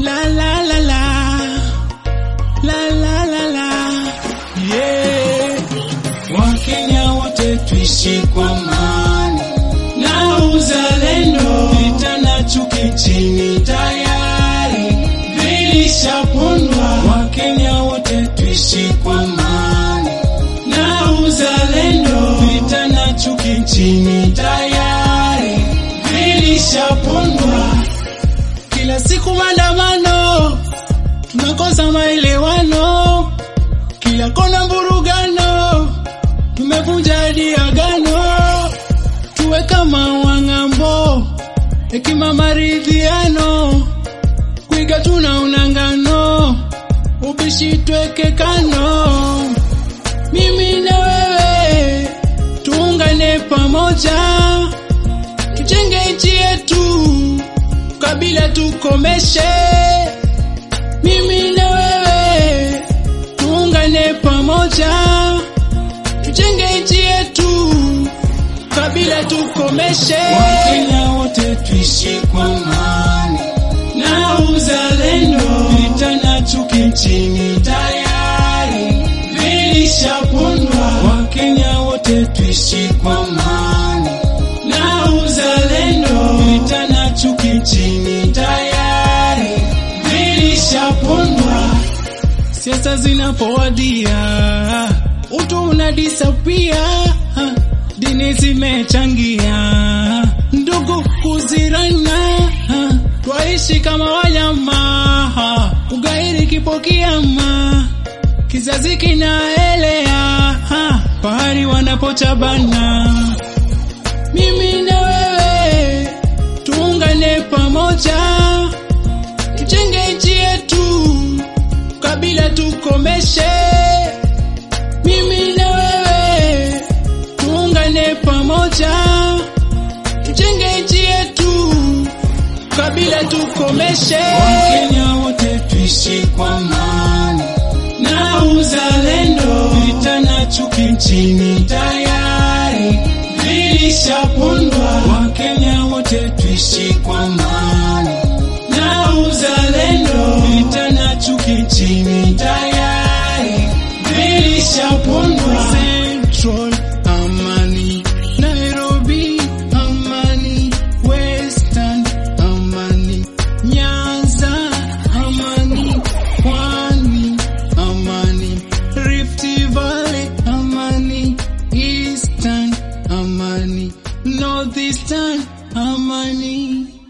La la la la. La la la la. Yeah. Wakenya wote tuishi kwa amani na uzalendo, vita na chuki chini tayari vilishapondwa. Wakenya wote tuishi kwa amani na uzalendo, vita na chuki chini tayari vilishapondwa. Kila siku maandamano, tunakosa maelewano, kila kona mburugano, tumevunja hadi agano, tuwe kama wang'ambo, hekima maridhiano, kuiga tuna unangano, ubishi tweke kano, mimi na wewe tuungane pamoja, tujenge nchi yetu, kabila tukomeshe, mimi na wewe tuungane pamoja, tujenge nchi yetu, kabila tukomeshe. Wakenya wote tuishi kwa amani na uzalendo, vita na chuki nchini tayari vilishapondwa. Wakenya wote tuishi kwa amani na uzalendo, vita na chuki nchini tayari vilishapondwa. Siasa zinapowadia, utu unadisapia, dini zimechangia, ndugu kuzirana, twaishi kama wanyama, ugairi kipo kiama, kizazi kinaelea, pahali wanapochabana. Mimi na wewe tuungane pamoja, tujenge nchi yetu, kabila tukomeshe. Mimi na wewe tuungane pamoja, tujenge nchi yetu, kabila tukomeshe. Wakenya wote tuishi kwa amani na uzalendo, vita na chuki nchini tayari vilishapondwa. Wakenya wote tuishi kwa amani na uzalendo, vita na chuki nchini tayari vilishapondwa. Central amani, Nairobi amani, Western amani, Nyanza amani, Pwani amani, Rift Valley amani, Eastern amani, Northeastern amani.